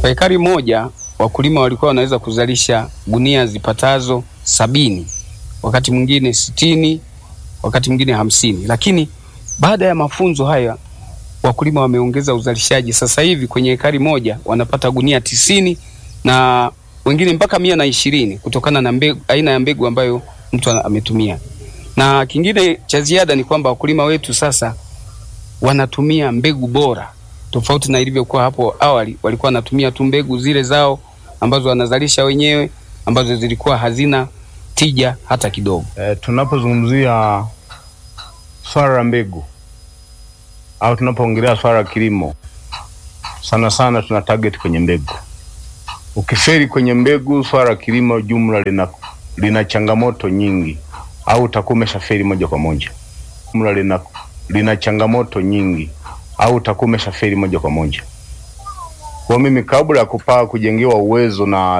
Kwa ekari moja wakulima walikuwa wanaweza kuzalisha gunia zipatazo sabini, wakati mwingine sitini, wakati mwingine hamsini. Lakini baada ya mafunzo haya wakulima wameongeza uzalishaji. Sasa hivi kwenye ekari moja wanapata gunia tisini na wengine mpaka mia na ishirini kutokana na mbegu, aina ya mbegu ambayo mtu ametumia. Na kingine cha ziada ni kwamba wakulima wetu sasa wanatumia mbegu bora tofauti na ilivyokuwa hapo awali. Walikuwa wanatumia tu mbegu zile zao ambazo wanazalisha wenyewe ambazo zilikuwa hazina tija hata kidogo. E, tunapozungumzia swala la mbegu au tunapoongelea swala la kilimo, sana sana tuna target kwenye mbegu. Ukiferi kwenye mbegu, swala la kilimo jumla lina, lina changamoto nyingi, au utakuwa umeshaferi moja kwa moja. Jumla lina, lina changamoto nyingi, au utakuwa umeshaferi moja kwa moja. Kwa mimi kabla ya kupaa kujengewa uwezo na